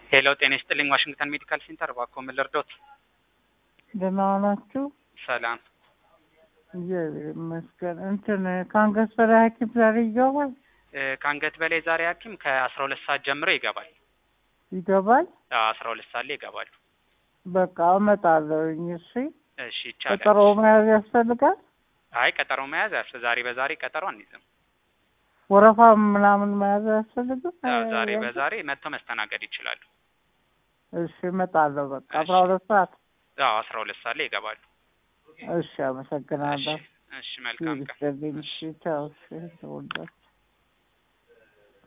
ሄሎ ጤና ይስጥልኝ ዋሽንግተን ሜዲካል ሴንተር እባክዎ ምን ልርዶት? ደህና ዋላችሁ? ሰላም እግዚአብሔር ይመስገን። እንትን ከአንገት በላይ ሐኪም ዛሬ ይገባል እ ከአንገት በላይ ዛሬ ሐኪም ከአስራ ሁለት ሰዓት ጀምሮ ይገባል። ይገባል። አስራ ሁለት ሰዓት ላይ ይገባሉ። በቃ እመጣለሁኝ። እሺ እሺ ይቻላል። ቀጠሮ መያዝ ያስፈልጋል። አይ ቀጠሮ መያዝ ያስ ዛሬ በዛሬ ቀጠሮ አንይዝም። ወረፋ ምናምን መያዝ አያስፈልግም። ያው ዛሬ በዛሬ መጥተው መስተናገድ ይችላሉ። እሺ እመጣለሁ። በቃ እሺ። አስራ ሁለት ሰዓት አዎ አስራ ሁለት ሰዓት ላይ ይገባሉ። እሺ፣ አመሰግናለሁ። እሺ እሺ መልካም ቀን። ይስጥልኝ። እሺ ቻው። እሺ ተወዳጅ